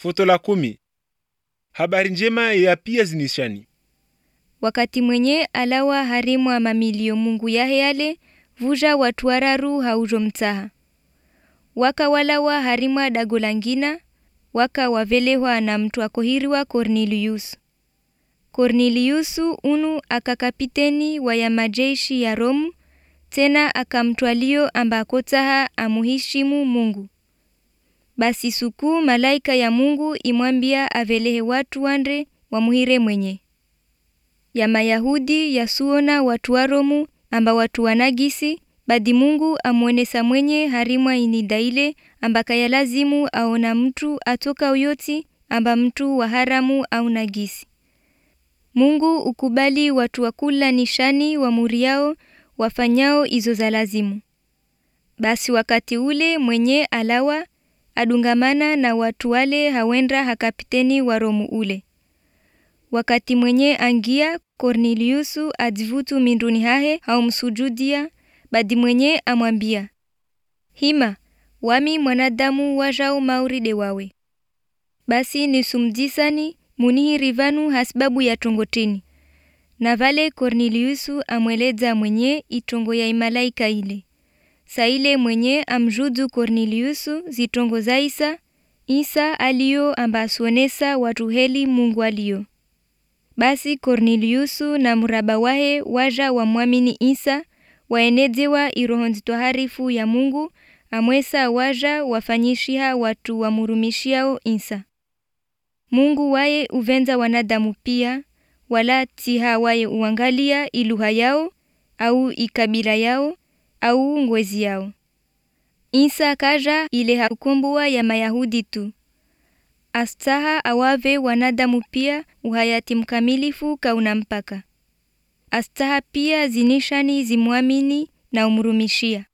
Foto la kumi. Habari njema ya pia zinishani. wakati mwenye alawa harimwa mamilio mungu yahe yale vuja watu wararu haujo mtaha waka walawa harimwa dago langina waka wavelehwa na mtu akohiriwa Cornelius Corneliusu unu akakapiteni wa ya majeshi ya Romu tena akamtwalio ambakotaha amuhishimu Mungu basi suku malaika ya Mungu imwambia avelehe watu wandre wamuhire mwenye ya Mayahudi yasuona watu wa Romu amba watu wanagisi badi Mungu amwonesa mwenye harimwa inidaile ambaka ya lazimu aona mtu atoka uyoti amba mtu wa haramu au nagisi Mungu ukubali watu wa kula nishani wa muriao wafanyao izo za lazimu basi wakati ule mwenye alawa adungamana na watu wale hawenda hakapiteni wa Romu ule wakati mwenye angia Corneliusu advutu minduni hahe haumsujudia badi mwenye amwambia hima wami mwanadamu wajao mauride wawe basi nisumjisani munihirivanu hasbabu ya tongotini na vale Corneliusu amweleza mwenye itongo ya imalaika ile saile mwenye amjudu Corneliusu zitongo za Isa Isa aliyo amba asuonesa watu heli Mungu aliyo basi Corneliusu na mraba wahe waja wamwamini Isa waenezewa iroho nzitoharifu ya Mungu amwesa waja wafanyishiha watu wamurumishiao Isa Mungu waye uvenza wanadamu pia wala tiha waye uangalia iluha yao au ikabila yao au ngwezi yao Isa kaja ile hakumbua ya Mayahudi tu astaha awave wanadamu pia uhayati mkamilifu kauna mpaka astaha pia zinishani zimwamini na umrumishia